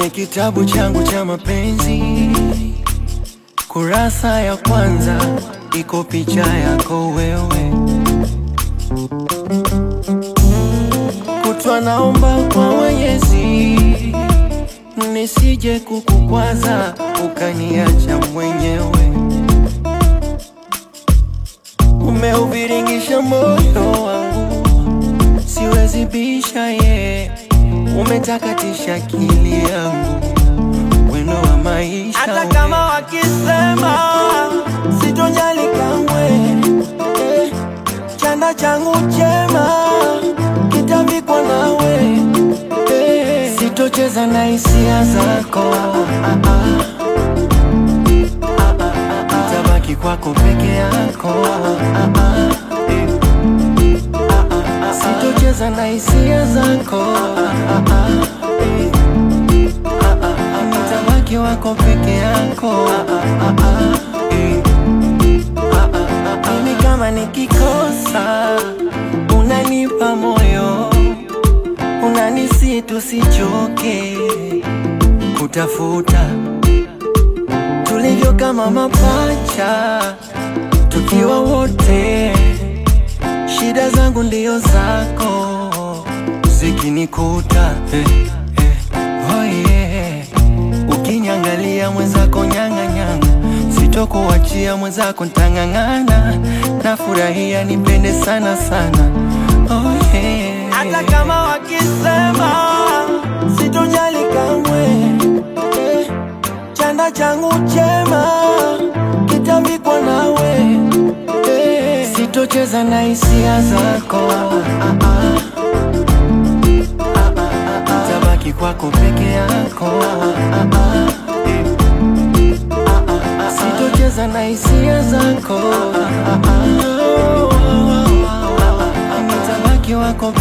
kwenye kitabu changu cha mapenzi, kurasa ya kwanza iko picha yako wewe. Kutwa naomba kwa Mwenyezi nisije kukukwaza ukaniacha mwenyewe. Umeuviringisha moyo wangu, siwezi bisha ye, umetakatisha akili yangu, wino wa maisha hata we. kama wakisema sitojali kamwe eh, chanda changu chema kitavikwa nawe eh, Sitocheza na hisia zako ah, ah. Ah, ah, ah, ah. Tabaki kwako peke yako ah, ah. Eh. Ah, ah, ah. Sitocheza na hisia zako ah, ah. Eh. Ah, ah, ah. Nitabaki wako peke yako ah, ah, ah. Eh. Ah, ah, ah. Mimi kama nikikosa unanipa moyo unanisi tusichoke kutafuta tulivyo kama mapacha tukiwa wote, shida zangu ndio zako zikinikuta eh, eh, oh yeah. Ukinyangalia mwenzako nyang'anyanga, sitokuachia mwenzako ntang'ang'ana, nafurahia nipende sana sana oh yeah. hata kama wakisema sitojali kamwe eh, chanda changu chema kitavikwa nawe eh, Sitocheza na hisia zako ah, ah. Ah, ah, ah, ah. Tabaki kwako peke yako ah, ah. Eh. Ah, ah, ah, ah. Sitocheza na hisia zako ah, ah, ah. Ah, ah, ah. Nitabaki wako